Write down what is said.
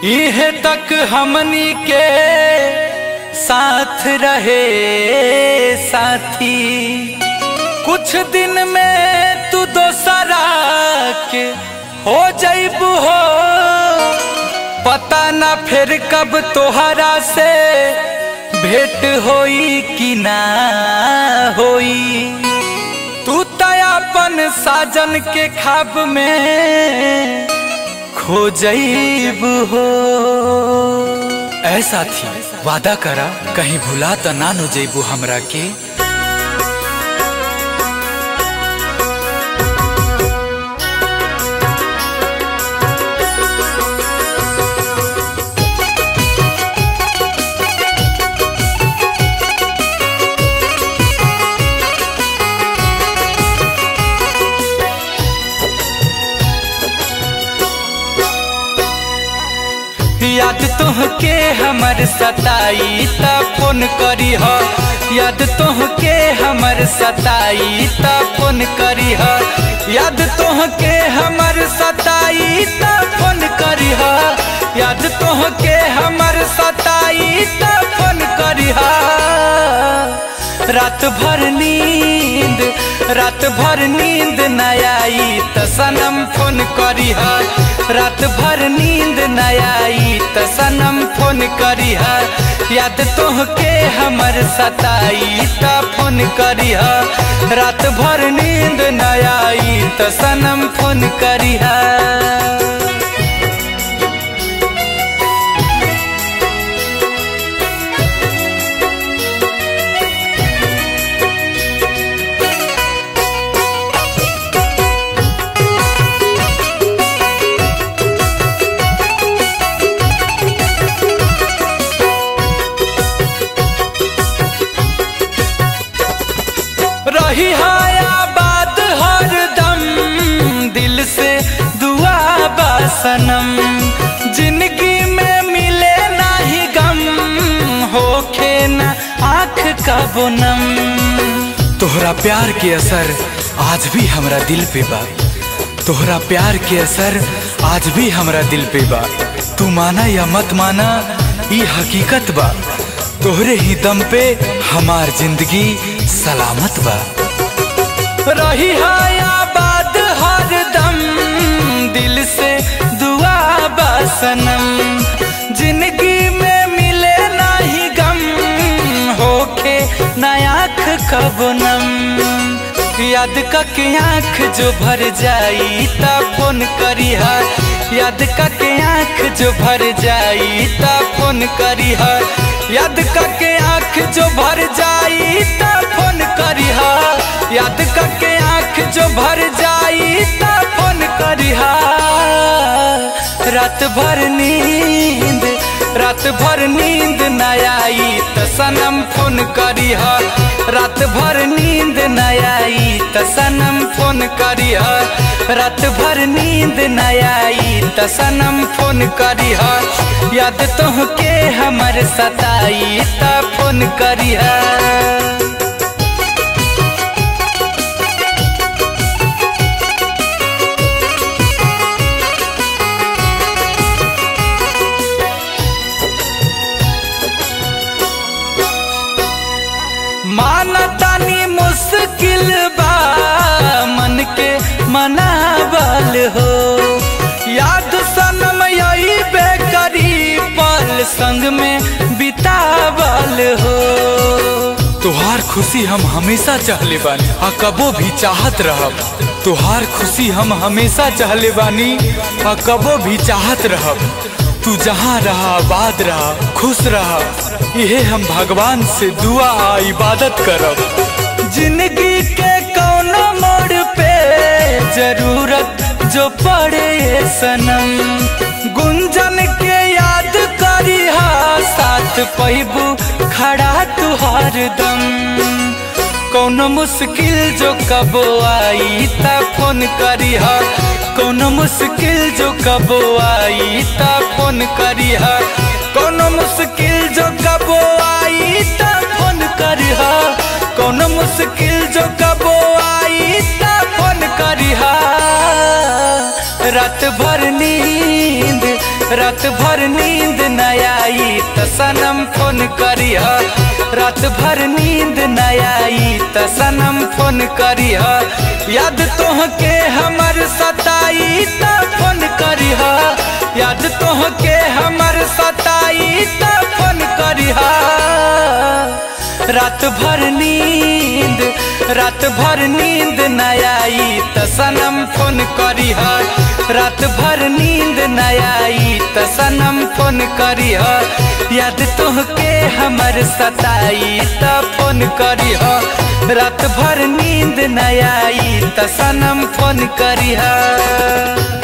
इहे तक हमनी के साथ रहे साथी कुछ दिन में तू दोसरा के हो जैबू हो पता ना फिर कब तोहरा से भेंट होई कि ना होई तू तयापन साजन के खाब में खो जैब हो ऐसा थी वादा करा कहीं भुला त ना नो जैबू हमरा के याद तुहके हमर सताई त फोन करी ह याद तुहके हमर सताई त फोन करी ह याद तुहके हमर सताई त फोन करी ह याद तुहके हमर सताई त फोन करी ह रात भर नींद रात भर नींद न आई त सनम फोन करी ह रात भर नींद न आई त सनम फोन करी ह याद तोहके हमर सताई त फोन करी ह रात भर नींद न आई त सनम फोन करी ह रही आबाद हर दम दिल से दुआ बासनम जिंदगी में मिले नाही गम होखे न आँख का बोनम तोहरा प्यार के असर आज भी हमरा दिल पे बा तोहरा प्यार के असर आज भी हमरा दिल पे बा तू माना या मत माना ई हकीकत बा तोहरे ही दम पे हमार जिंदगी सलामत बा रही आबाद हर दम दिल से दुआ बासनम जिंदगी में मिले नाही गम होके नयाख कबनम याद के आँख जो भर जाई ता फोन करी हा याद के आँख जो भर जाई ता फोन करी हा याद के आँख जो भर जाई ता फोन करी हा याद के आँख जो भर जाई ता फोन करी हा रात भर नींद रात भर नींद न आई त सनम फोन करी हा रात भर नींद न आई त सनम फोन करी हा रात भर नींद न आई त सनम फोन करी हा याद तोहके हमर सताई त फोन करी हा मानतानी मुश्किल बा मन के मनावल हो याद सनम यही बेकरी पल संग में बितावल हो तुहार खुशी हम हमेशा चाहले बानी आ कबो भी चाहत रहब तुहार खुशी हम हमेशा चाहले बानी आ कबो भी चाहत रहब तू जहाँ रहा आबाद रहा खुश रहा यहे हम भगवान से दुआ आ इबादत करब जिंदगी के कौनो मोड़ पे जरूरत जो पड़े सनम गुंजन के याद करी हा साथ पैबू खड़ा तुहार दम कौनो मुश्किल जो कबो आई त फोन करी हा कौनो मुश्किल जो कबो आई त फोन करी हा कौनो मुश्किल जो कबो आई त फोन करी हा कौनो मुश्किल जो कबो आई त फोन करी हा रात भर नींद रात भर नींद न आई त सनम फोन करिह रात भर नींद न आई त सनम फोन करिह याद तोहके हमर सताई त फोन करिह याद तोहके हमर सताई त फोन करिह रात भर नींद रात भर नींद न आई त सनम फोन करिह रात भर नींद न आई त सनम फोन करिह याद तोहके हमर सताई त फोन करिह रात भर नींद न आई त सनम फोन करिह